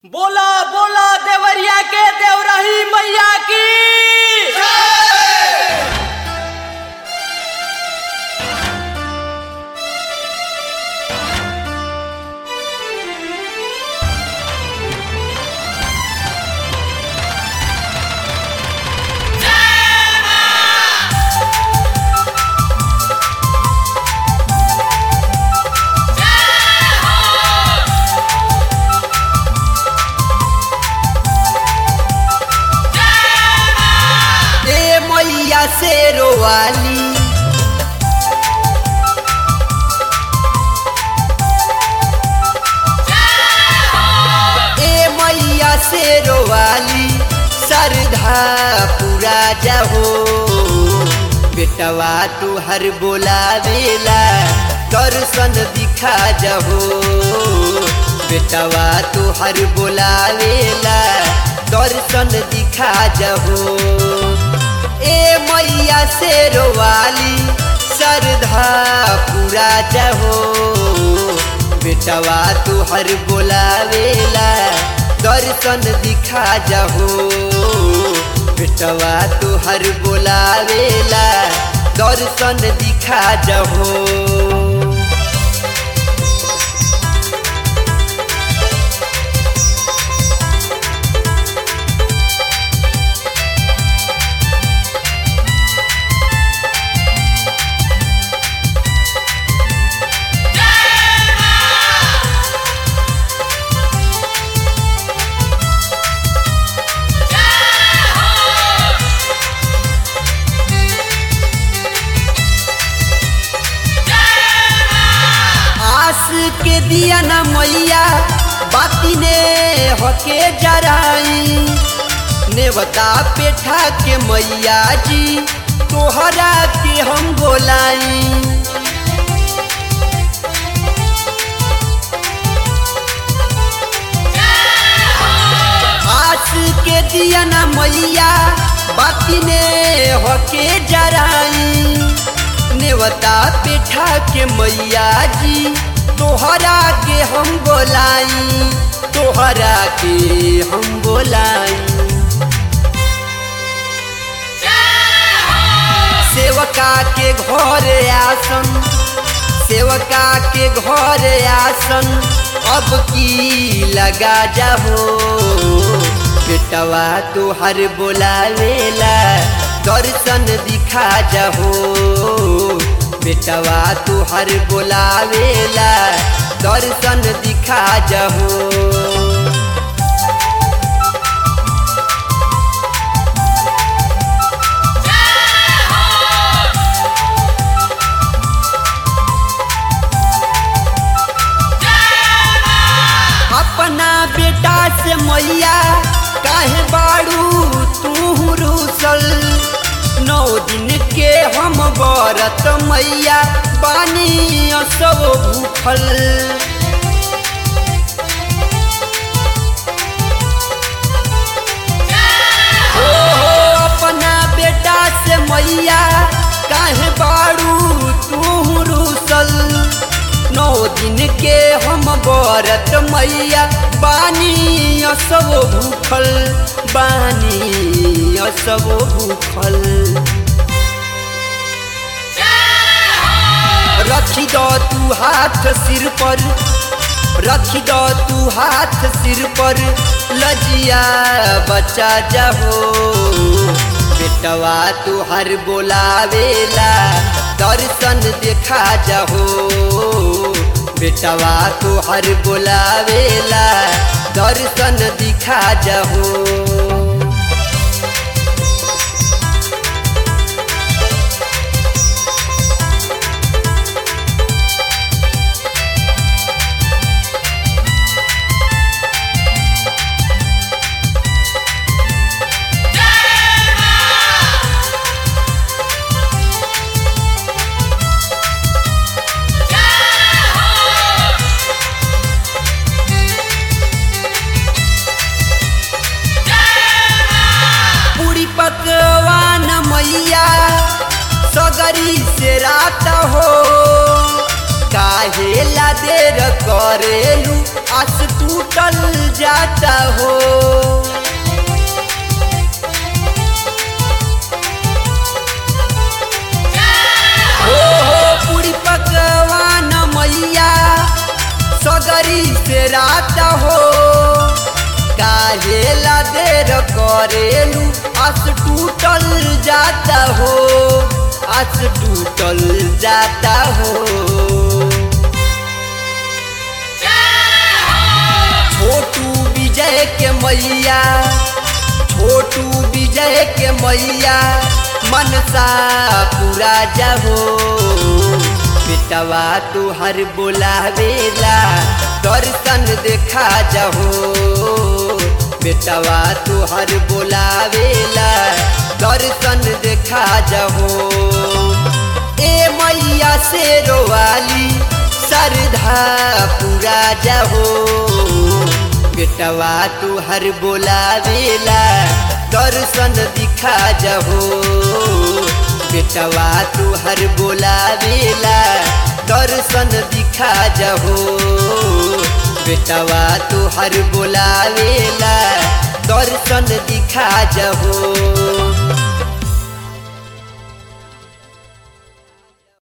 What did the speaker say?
बोला बोला देवरिया के देवरही मैया की ए मैया से रोवाली ए मैया से रोवाली सरधा पूरा जहो बेटवा तू हर बोलावेला दर्शन दिखा जहो बेटवा तू हर बोलावेला दर्शन दिखा जहो ए मैया से रोवाली सरधा पूरा जहो बेटवा तू हर बोलावेला दर्शन दिखा जहो बेटवा तू हर बोलावेला दर्शन दिखा जहो आस के दिया न मैया बाती ने हके जराई नेवता पेठा के मैया जी तोहरा के हम बोलाई आस के दिया न मैया बाती ने हके जराई नेवता पेठा के मैया जी तोहरा के हम बोलाई तोहरा के हम बोलाई सेवका के घर आसन सेवका के घर आसन अब की लगा जाहो बेटवा तोहर बोलावेला दर्शन दिखा जाहो बेटवा तोहर बोलावेला दर्शन दिखा जाहो अपना बेटा से मैया काहे बाड़ू तू रूसल नौ दिन के हम बरत मैया बानी सब भूखल ओ हो अपना बेटा से मैया काहे बाड़ू तू रूसल नौ दिन के हम बरत मैया बानी सब भूखल बानी सब भूखल रखी दो तू हाथ सिर पर रखी दो तू हाथ सिर पर लजिया बचा जाहो बेटवा तू हर बोलावेला दर्शन देखा जाहो बेटवा तू हर बोलावेला दर्शन दिखा जाहो पूरी पकवान मैया सगरी से रात हो काहे ला देर करेलू आस टूटल जाता हो हो हो पूरी पकवान मैया सगरी से रात हो काहे ला देर करेलू आस टूटल जाता हो आस टूटल जाता हो छोटू विजय के मैया छोटू विजय के मैया मनसा पूरा जाहो बेटवा तुहर बोलावेला दर्शन देखा जाहो बेटवा तुहर बोलावेला दर्शन देखा जाहो ए मैया से रोवाली सरधा पूरा जाहो बेटवा तुहर बोलावेला दर्शन दिखा जाहो बेटवा तुहर बोलावेला दर्शन दिखा जाहो बेटवा तुहर बोलावेला दर्शन दिखा जाहो